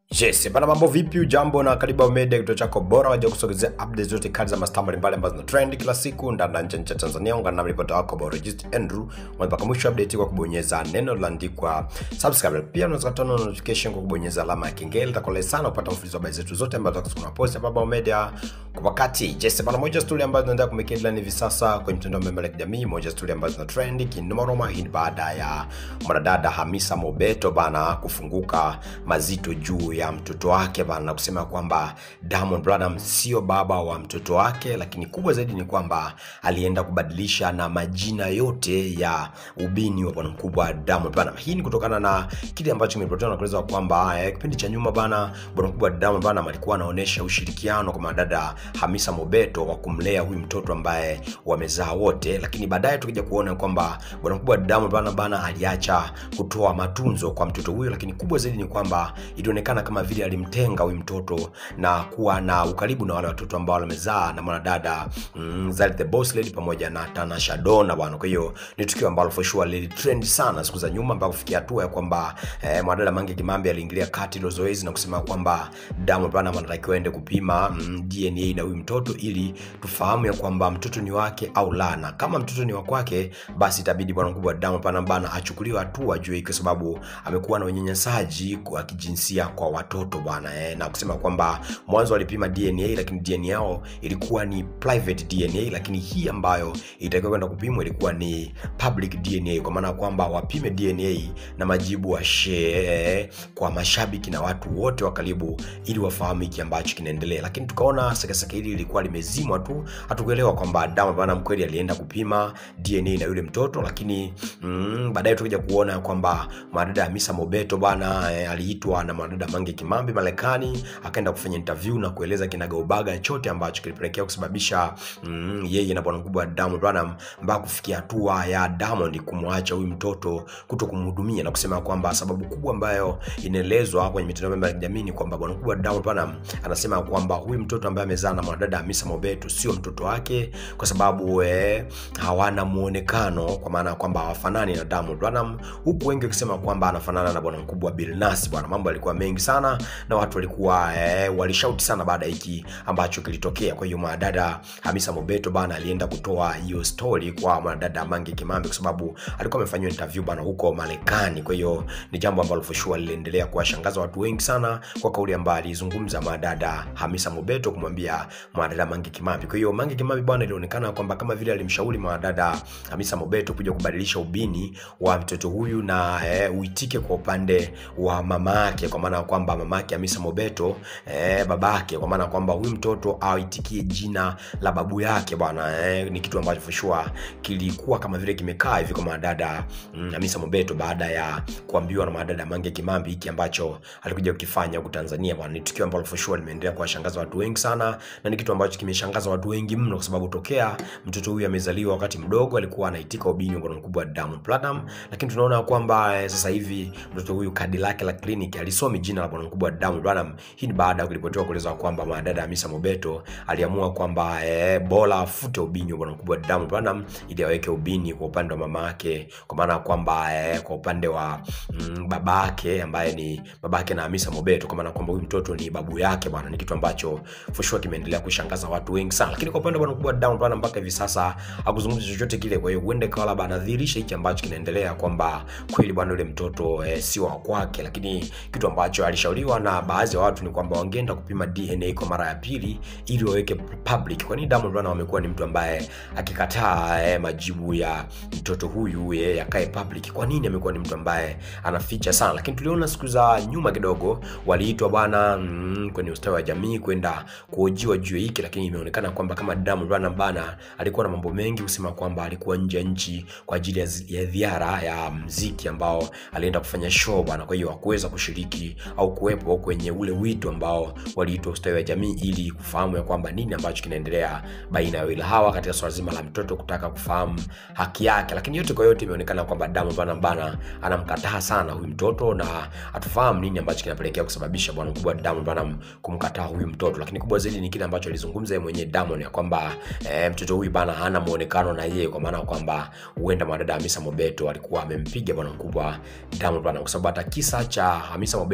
Yes, bana mambo vipi? Ujambo na karibu Ao Media, kituo chako bora waja kusogezea updates zote kali za mastaa mbalimbali ambazo zina trend kila siku ndani na nje ya nchi ya Tanzania. Ungana na ripota wako Borojist Andrew mwanzo mpaka mwisho wa update kwa kubonyeza neno lililoandikwa subscribe. Pia unaweza kutana na notification kwa kubonyeza alama ya kengele. Itakuwa sana kupata mfululizo wa habari zetu zote ambazo tunapost hapa Ao Media kwa wakati. Yes, bana moja story ambazo zinaendelea kumake headline hivi sasa kwenye mitandao mbalimbali ya kijamii, moja story ambazo zina trend kinomaroma. Hii ni baada ya mwanadada Hamisa Mobeto bana kufunguka mazito juu ya mtoto wake bana na kusema kwamba Diamond Platnumz sio baba wa mtoto wake, lakini kubwa zaidi ni kwamba alienda kubadilisha na majina yote ya ubini wa bwana mkubwa Diamond Platnumz. Hii ni kutokana na kile ambacho kimeripotiwa na kueleza kwamba eh, kipindi cha nyuma bana bwana mkubwa Diamond Platnumz alikuwa anaonyesha ushirikiano kwa madada Hamisa Mobeto wa kumlea huyu mtoto ambaye wamezaa wote, lakini baadaye tukija kuona kwamba bwana mkubwa Diamond Platnumz bana aliacha kutoa matunzo kwa mtoto huyo, lakini kubwa zaidi ni kwamba ilionekana kama vile alimtenga huyu mtoto na kuwa na ukaribu na wale watoto ambao wamezaa na mwanadada mm, Zari the Boss Lady pamoja na Tanasha Donna bwana. Kwa hiyo ni tukio ambalo for sure lilitrend sana siku za nyuma mpaka kufikia hatua ya kwamba eh, mwanadada Mange Kimambi aliingilia kati hilo zoezi na kusema kwamba Diamond Platnumz anatakiwa aende kupima mm, DNA na huyu mtoto ili tufahamu ya kwamba mtoto ni wake au la, na kama mtoto ni wa kwake, basi itabidi bwana mkubwa Diamond Platnumz bana achukuliwe hatua juu hii, kwa sababu amekuwa na unyanyasaji wa kijinsia kwa watoto bwana eh, na kusema kwamba mwanzo walipima DNA lakini DNA yao ilikuwa ni private DNA, lakini hii ambayo itakiwa kwenda kupimwa ilikuwa ni public DNA, kwa maana ya kwamba wapime DNA na majibu wa share kwa mashabiki na watu wote wa karibu, ili wafahamu hiki ambacho kinaendelea. Lakini tukaona sekeseke hili lilikuwa limezimwa tu, hatukuelewa kwamba Diamond Platnumz kweli alienda kupima DNA na yule mtoto, lakini mm, baadaye tukaja kuona kwamba mwanadada Hamisa Mobeto bana eh, aliitwa na mwanadada Mange Kimambi Marekani akaenda kufanya interview na kueleza kinagaubaga chote ambacho kilipelekea kusababisha mm, yeye na bwana mkubwa Diamond Platnumz mpaka kufikia hatua ya Diamond kumwacha huyu mtoto kuto kumhudumia na kusema kwamba sababu kubwa ambayo inaelezwa kwenye mitandao ya kijamii ni kwamba bwana mkubwa Diamond Platnumz anasema kwamba huyu mtoto ambaye amezaa na mwanadada Hamisa Mobeto sio mtoto wake kwa sababu eh, hawana muonekano kwa maana kwamba hawafanani na Diamond Platnumz, huku wengi wakisema kwamba anafanana na bwana mkubwa Billnass. Bwana, mambo yalikuwa mengi sana na watu walikuwa eh, walishauti sana baada ya hiki ambacho kilitokea. Kwa hiyo mwanadada Hamisa Mobeto bana alienda kutoa hiyo story kwa mwanadada Mange Kimambi kwa sababu alikuwa amefanyiwa interview bana huko Marekani. Kwa hiyo ni jambo ambalo for sure liliendelea kuwashangaza watu wengi sana kwa kauli ambayo alizungumza mwanadada Hamisa Mobeto kumwambia mwanadada Mange Kimambi. Kwa hiyo Mange Kimambi bwana, ilionekana kwamba kama vile alimshauri mwanadada Hamisa Mobeto kuja kubadilisha ubini wa mtoto huyu na eh, uitike kwa upande wa mama yake, kwa maana kwamba mama yake Hamisa Mobeto eh, babake, kwa maana kwamba huyu mtoto aitikie jina la babu yake bwana eh, ni kitu ambacho for sure kilikuwa kama vile kimekaa hivi kwa mwanadada mm, Hamisa Mobeto baada ya kuambiwa na mwanadada Mange Kimambi hiki ambacho alikuja kukifanya huku Tanzania bwana. Ni tukio ambalo for sure limeendelea kuwashangaza watu wengi sana, na ni kitu ambacho kimeshangaza watu wengi mno, kwa sababu tokea mtoto huyu amezaliwa wakati mdogo alikuwa anaitika ubini wa bwana mkubwa Diamond Platnumz, lakini tunaona kwamba eh, sasa hivi mtoto huyu kadi lake la kliniki alisomi jina la bwana mkubwa Diamond Platnumz. Hii ni baada ya kuripotiwa kueleza kwamba mwanadada Hamisa Mobeto aliamua kwamba eh, bora afute ubini wa bwana mkubwa Diamond Platnumz ili aweke ubini kwa upande wa mama yake, kwa maana kwamba eh, kwa upande wa mm, baba yake ambaye ni baba yake na Hamisa Mobeto, kwa maana kwamba huyu mtoto ni babu yake bwana. Ni kitu ambacho for sure kimeendelea kushangaza watu wengi sana, lakini kwa upande wa bwana mkubwa Diamond Platnumz mpaka hivi sasa hakuzungumza chochote kile. Kwa hiyo huenda ikawa labda anadhihirisha hiki ambacho kinaendelea kwamba kweli bwana yule mtoto eh, sio wa kwake, lakini kitu ambacho alishauriwa na baadhi ya watu ni kwamba wangeenda kupima DNA kwa mara ya pili ili waweke public. Kwa nini Diamond Platnumz amekuwa ni mtu ambaye akikataa eh, majibu ya mtoto huyu eh, yakae public? Kwa nini amekuwa ni mtu ambaye anaficha sana? Lakini tuliona siku za nyuma kidogo waliitwa bwana mm, kwenye ustawi wa jamii kwenda kuhojiwa juu ya hiki, lakini imeonekana kwamba kama Diamond Platnumz bana alikuwa na mambo mengi kusema kwamba alikuwa nje ya nchi kwa ajili ya zi- ya ziara ya mziki ambao alienda kufanya show bwana. Kwa hiyo hakuweza kushiriki au kuwepo kwenye ule wito ambao waliitwa ustawi wa jamii ili kufahamu ya kwamba nini ambacho kinaendelea baina ya wawili hawa katika swala zima la mtoto kutaka kufahamu haki yake. Lakini yote kwa yote imeonekana kwamba Diamond Platnumz bana anamkataa sana huyu mtoto na hatufahamu nini ambacho kinapelekea kusababisha bwana mkubwa Diamond Platnumz kumkataa huyu mtoto. Lakini kubwa zaidi ni kile ambacho alizungumza yeye mwenyewe Diamond ya kwamba eh, mtoto huyu bana hana muonekano na yeye, kwa maana kwamba huenda mwanadada Hamisa Mobeto alikuwa amempiga bwana mkubwa Diamond Platnumz, kwa sababu hata kisa cha Hamisa Mobeto kukutana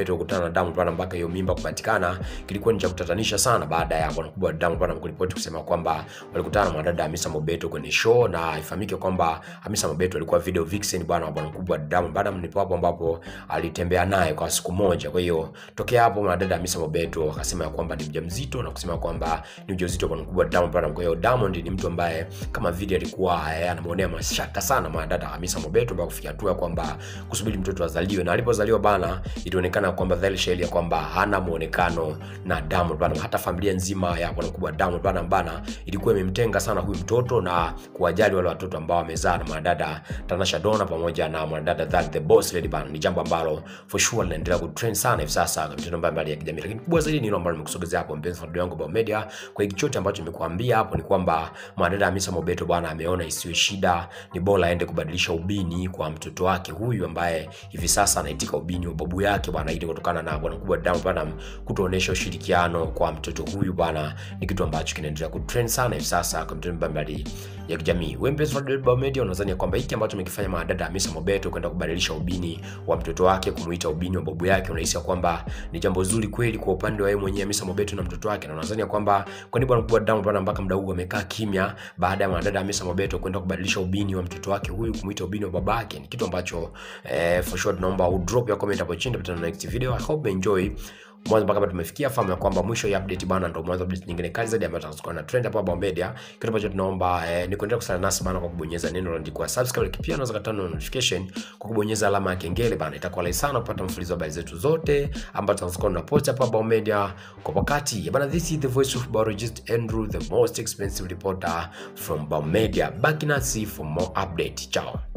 na Diamond Platnumz mpaka hiyo mimba kupatikana kilikuwa ni cha kutatanisha sana, baada ya bwana mkubwa Diamond Platnumz kuripoti kusema kwamba walikutana na mwanadada Hamisa Mobeto kwenye show, na ifahamike kwamba Hamisa Mobeto alikuwa video vixen bwana wa bwana mkubwa Diamond Platnumz, ndipo hapo ambapo alitembea naye kwa siku moja. Kwa hiyo tokea hapo mwanadada Hamisa Mobeto akasema ya kwamba ni mjamzito na kusema kwamba ni ujauzito wa bwana mkubwa Diamond Platnumz. Kwa hiyo Diamond ni mtu ambaye kama vile alikuwa eh, anamuonea mashaka sana mwanadada Hamisa Mobeto mpaka kufikia hatua kwamba kusubiri mtoto azaliwe, na alipozaliwa bana, ilionekana kwamba dhahiri shahiri ya kwamba hana muonekano na Diamond Platnumz. Hata familia nzima ya bwana mkubwa Diamond Platnumz bana ilikuwa imemtenga sana huyu mtoto na kuwajali wale watoto ambao wamezaa na mwanadada Tanasha Donna pamoja na mwanadada That the Boss Lady bana. Ni jambo ambalo for sure linaendelea kutrend sana hivi sasa kwa mitandao mbalimbali ya kijamii, lakini kubwa zaidi ni hilo ambalo nimekusogezea hapo, mpenzi wa yangu Bao Media. Kwa hiki chote ambacho nimekuambia hapo ni kwamba mwanadada Hamisa Mobeto bwana ameona isiwe shida, ni bora aende kubadilisha ubini kwa mtoto wake huyu ambaye hivi sasa anaitika ubini wa babu yake bwana, ili kutokana na bwana mkubwa Diamond Platnumz kutoonyesha ushirikiano kwa mtoto huyu bwana, ni kitu ambacho kinaendelea kutrend sana hivi sasa kwa mitandao mbalimbali ya kijamii. Wewe mpenzi wa Bao Media, unadhani kwamba hiki ambacho amekifanya mwanadada Hamisa Mobeto kwenda kubadilisha ubini wa mtoto wake kumuita ubini wa babu yake, unahisi kwamba ni jambo zuri kweli kwa upande wa yeye mwenyewe Hamisa Mobeto na mtoto wake, na unadhani kwamba kwa nini bwana mkubwa Diamond Platnumz mpaka muda huu amekaa kimya baada ya mwanadada Hamisa Mobeto kwenda kubadilisha ubini wa mtoto wake huyu kumuita ubini wa babake? Ni kitu ambacho eh, for sure tunaomba u drop ya comment hapo chini, tupatane next video. I hope you enjoy mwanzo mpaka hapa tumefikia. Fahamu ya kwamba mwisho ya update bana, ndio mwanzo update nyingine kali zaidi ambayo tutakuwa na trend hapa Bao Media. Kitu ambacho tunaomba eh, ni kuendelea kusala nasi bana kwa kubonyeza neno lililoandikwa subscribe, pia unaweza katana notification kwa kubonyeza alama ya kengele bana, itakuwa rahisi sana kupata mfululizo wa habari zetu zote ambazo tutakuwa tunapost hapa Bao Media kwa wakati bana. This is the voice of biologist Andrew, the most expensive reporter from Bao Media. Back nasi for more update. Ciao.